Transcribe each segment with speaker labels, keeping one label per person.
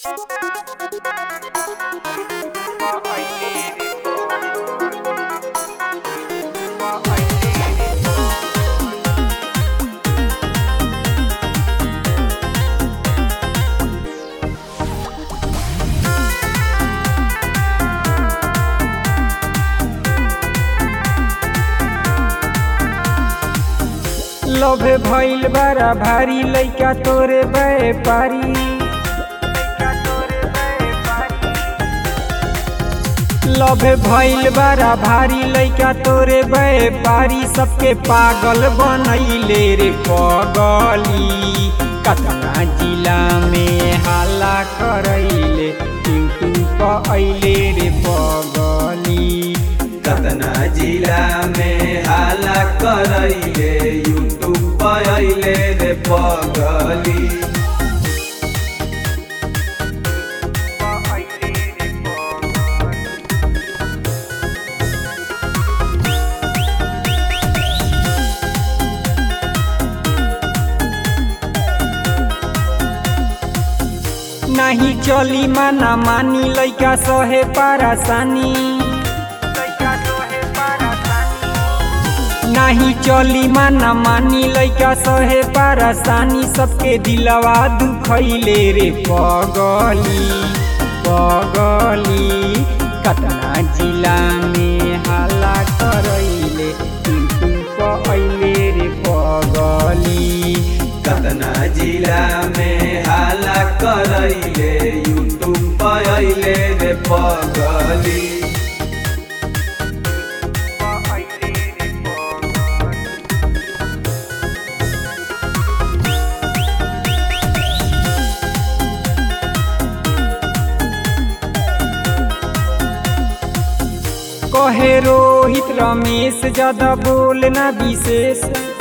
Speaker 1: लभे भइल बड़ा भारी लइका तोरे व्यापारी लभे भइल बड़ा भारी लइका तोरे व्यापारी सबके पागल बनैले रे पगली कतना जिला में हाला करैले यूट्यूब अइले रे पगली
Speaker 2: कतना जिला में हाला करैले यूट्यूब पर अइले रे पगली
Speaker 1: नाही चली माना मानी लइका सहे पारासानी नाही चली माना मानी लइका सहे पारासानी सबके दिलवा दुखैले रे पगली पगली कतना जिला में हाला करैले यूट्यूब अइले रे पगली
Speaker 2: कतना जिला में हाला करैले यूट्यूब पर अइले रे पगली
Speaker 1: कहे रोहित रमेश ज्यादा बोलना विशेष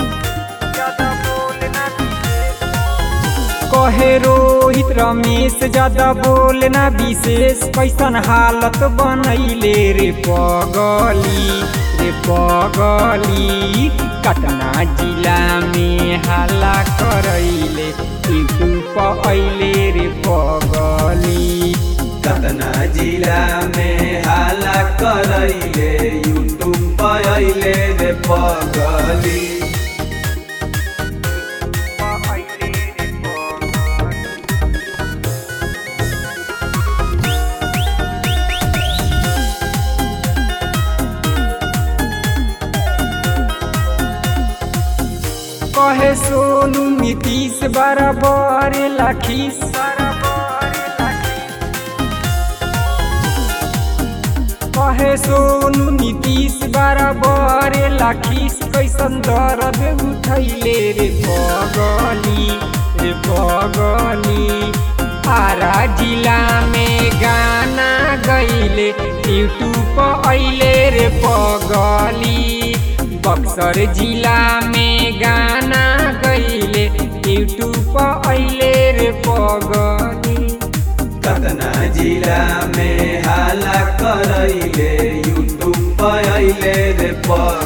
Speaker 1: कहे रोहित रमेश ज्यादा बोलना विशेष कैसन हालत बनैले रे पगली रे पगली कतना जिला में हाला करैले यूट्यूब अइले रे पगली
Speaker 2: कतना जिला में हाला करैले यूट्यूब पर अइले रे पगली
Speaker 1: कहे सोनू नीतीश बराबर लाखीस कहे सोनू नीतीश बराबर लाखीस कैसन दर्द उठैले रे पगली रे पगली आरा जिला में गाना गैले यूट्यूब अइले रे पगली बक्सर जिला में गाना गैले यूट्यूब अइले रे पगली
Speaker 2: कतना जिला में हाला करैले यूट्यूब पर अइले रे पगली